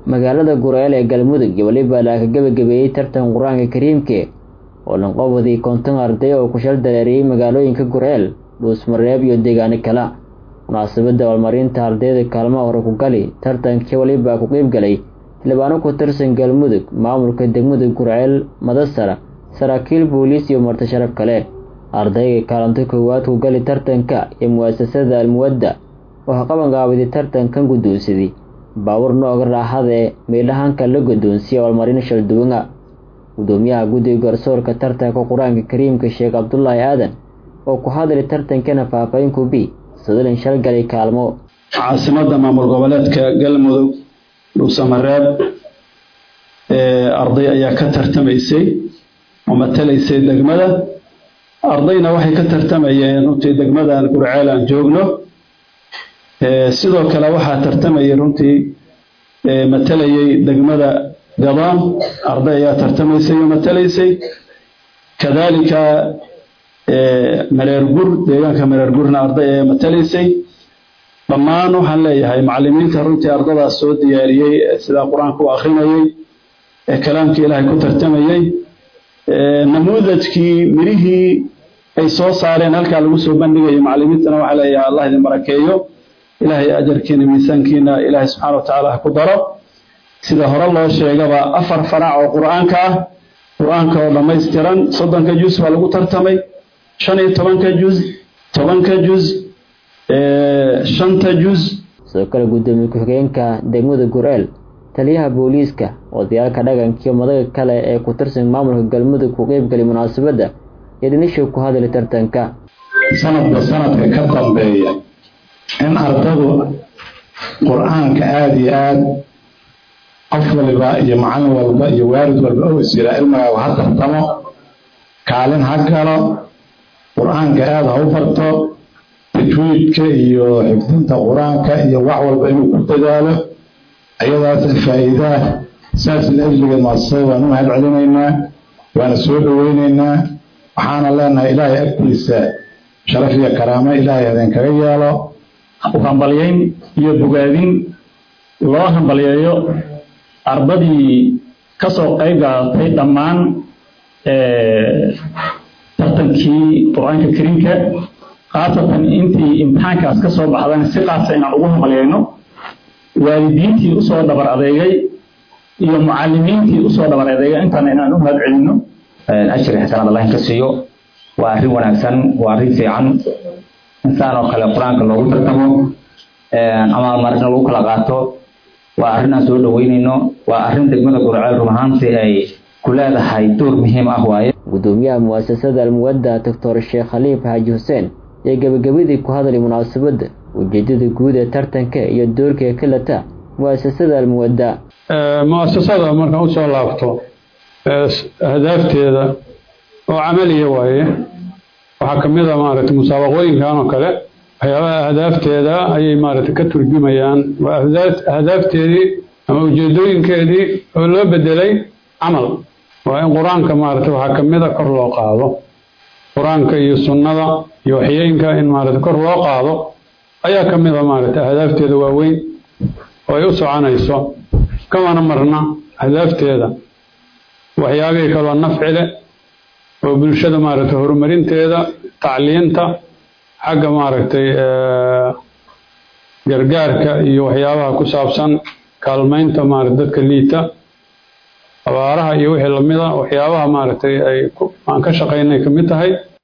magaalada gureel ee galmudug iyo weliba laaka gebagabeeyey tartan qur-aanka kariimke oo lanqobadii konton arday oo ku shal dareeriyey magaalooyinka gureel dhuusmareeb iyo deegaano kale munaasabadda abaalmarinta ardayda kaalmaha hore ku gali tartankii weliba ku qeyb galay xildhibaano ku tirsan galmudug maamulka degmada gurceel madasara saraakiil booliis iyo marti sharaf kale ardayga kaalinta koowaad ku gali tartanka iyo mu'asasada almuwadda oo qabanqaabiday tartankan guddoonsaday baawur nooga raaxada ee meydhahaanka la guddoonsiya abaalmarin shalduwanga gudoomiyaha guddiga garsoorka tartanka qur-aanka kariimka sheekh cabdulaahi aadan oo ku hadlay tartankana faahfaahin kubi sadalin shalgalay kaalmo caasimadda maamul goboleedka galmudug dhuusamareeb arday ayaa ka tartamaysay oo matalaysay degmada ardayna waxay ka tartamayeen runtii degmadan gurceel aan joogno sidoo kale waxaa tartamayay runtii matalayay degmada gabaan arday ayaa tartamaysay oo matalaysay kadaalika mareergur deegaanka mareergurna arday ayaa matalaysay dhammaan waxaan leeyahay macallimiinta runtii ardadaas soo diyaariyey sidaa qur-aanka u akrinayay ee kalaamkii ilaahay ku tartamayey namuudajkii mirihii ay soo saareen halkaa lagu soo bandhigayay macallimiintana waxaa leeyahay allah idin barakeeyo ilaahay ajarkiina miisaankiina ilaahay subxaana wa tacaala ha ku daro sida hore loo sheegaba afar farac oo qur-aanka ah qur-aanka oo dhammaystiran soddonka juz baa lagu tartamay shan iyo tobanka juz tobanka juz shanta juz sidoo kale guddoomiye ku-xigeenka degmada gureel taliyaha booliiska odayaalka dhaqankiiyo madaga kale ee ku tirsan maamulka galmudug ku qeybgalay munaasabadda iyo dhinisha ku hadlay tartanka sanadba sanadka ka dambeeya in ardadu qur-aanka aada iyo aada qof waliba iyo macallin walba iyo waalid walba oo is yiraa ilmigaagu ha tartamo kaalin ha galo qur-aanka aada ha u barto tajwiidka iyo xifdinta qur-aanka iyo wax walba inuu ku dadaalo ayadaas faa'iidaa saas laajligeed maasasada waan u mahad celinaynaa waana soo dhoweynaynaa waxaana leenahay ilaahay agtiisa sharaf iyo karaamo ilaahay idinkaga yeelo hambalyayn iyo bogaadin loo hambalyeeyo ardadii ka soo qayb gaadatay dhammaan tartankii qur-aanka kariimka khaasatan intii imtixaankaas ka soo baxdana si qaasa inaan ugu hambalyayno waalidiintii usoo dhabar adeegay iyo mucalimiintii usoo dhabar adeegay intaana inaan u mahad celino ajri xasanaad allah ka siiyo waa arrin wanaagsan waa arrin fiican insaan oo kale qur-aanka loogu tartamo ama marina lagu kala qaato waa arrin aan soo dhaweynayno waa arrin degmada gurceel run ahaantii ay ku leedahay door muhiim ah waaye gudoomiyaha mu'asasada almuwadda doctor sheekh khaliif xaaji xuseen iyo gebagabadii ku hadlay munaasabadda ujeedada guud ee tartanka iyo doorka kalata mu'asasada almuwadda mu'asasada markaan usoo laabto ahdaafteeda oo camaliya waaye waxaa ka mid a maaragtay musaabaqooyinkan oo kale waxyaabaha ahdaafteeda ayay maaragtay ka turjumayaan waa ahdaafteedii ama ujeedooyinkeedii oo loo bedelay camal waa in qur-aanka maaragtay waxaa ka mid a kor loo qaado qur-aanka iyo sunnada iyo waxyeenka in maaragtay kor loo qaado ayaa ka mid a maaragtay ahdaafteeda waaweyn oo ay u soconayso kamana marna ahdaafteeda waxyaabihii kaloo nafci leh oo bulshada maaragtay horumarinteeda tacliinta xagga maaragtay gargaarka iyo waxyaabaha ku saabsan kaalmaynta maarata dadka liita abaaraha iyo wixii lamida waxyaabaha maaragtay ay aan ka shaqaynay ka mid tahay